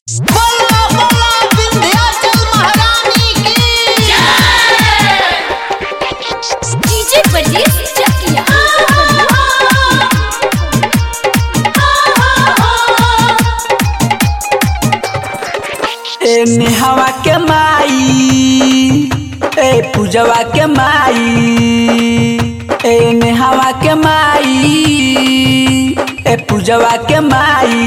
बोला बोला विंध्याचल महारानी की डीजे परदेस चकिया ए नेहवा के माई ए पूजवा के माई ए नेहवा के माई ए पूजवा के माई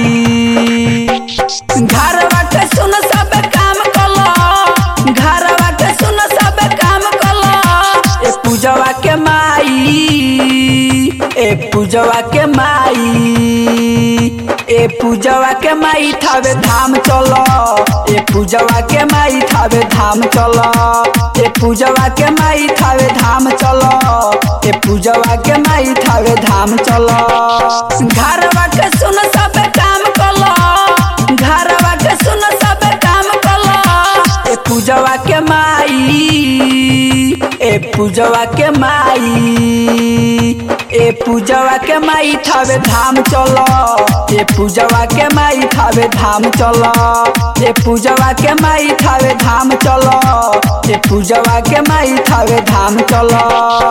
घरवा के सुन सब काम कलो घरवा के सुन सब काम कलो ए पूजवा के माई ए पूजवा के माई ए पूजवा के माई थावे धाम चलो ए पूजवा के माई थावे धाम चलो ए पूजवा के माई थावे धाम चलो ए पूजवा के माई थावे धाम चलो घरवा के सुन सब काम कलो घरवा के सुन सब काम कलो ए पूजवा के माई ए पूजवा के माई ए पूजवा के माई थावे धाम चलो ए पूजवा के माई थावे धाम चलो ए पूजवा के माई थावे धाम चलो ए पूजवा के माई थावे धाम चलो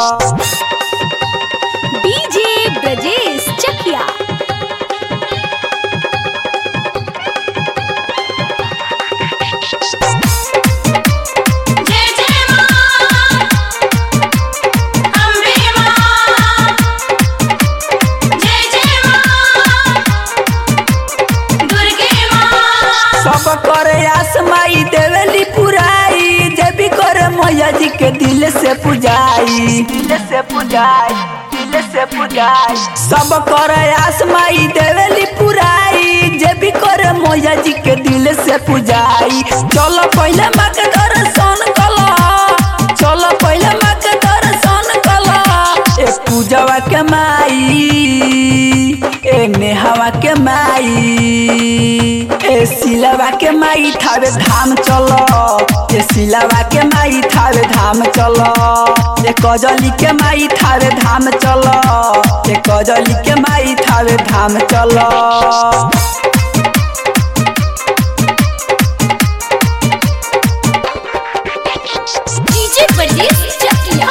डीजे ब्रजेश चकिया जय जय मां अम्बे मां जय जय मां दुर्गे मां सब करे आस माई देवेली पुराई जे भी करे मैया जी के दिल से पुजाई दिल से पुजाई दिल से पुजाई सब करे आस माई देवेली पुराई जे भी करे मैया जी के दिल से पुजाई चलो पहले माँ के दर्शन कलो चलो पहले माँ के दर्शन कलो ए पूजवा के माई ए नेहवा के माई ए सिलवा के माई थावे धाम चलो ए सिलवा के माई थावे धाम चलो ए कजली के माई थावे धाम चलो ए कजली के माई थावे धाम चलो डीजे परदेस चकिया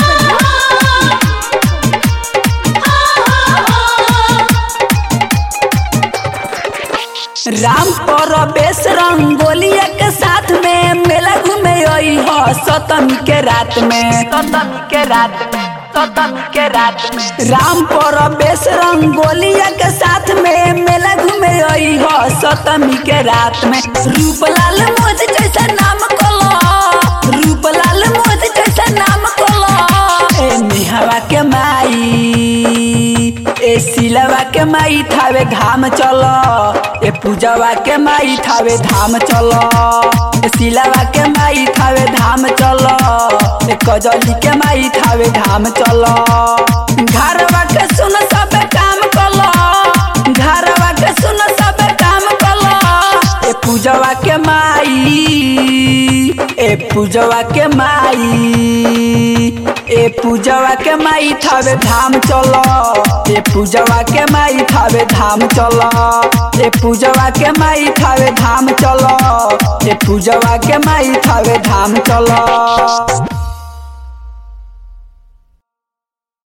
राम परवेश रंगोलिया के साथ में मेला घूमे आई हो सतमी के रात में सतमी के रात में सतमी के रात में राम परवेश रंगोलिया के साथ में मेला घूमे आई हो सतमी के रात में रूपलाल मोज जैसा नाम कलो रूपलाल मोज जैसा नाम कलो ए निहवा के माई ए सिलवा के माई थावे धाम चलो ए पूजवा के माई थावे धाम चलो ए सिलवा के माई थावे धाम चलो ए कजली के माई थावे धाम चलो घरवा के सुन सब काम कलो घरवा के सुन सब काम कलो ए पूजवा के माई ए पूजवा के माई ए पूजवा के माई थावे धाम चलो ए पूजवा के माई थावे धाम चलो ए पूजवा के माई थावे धाम चलो ए पूजवा के माई थावे धाम चलो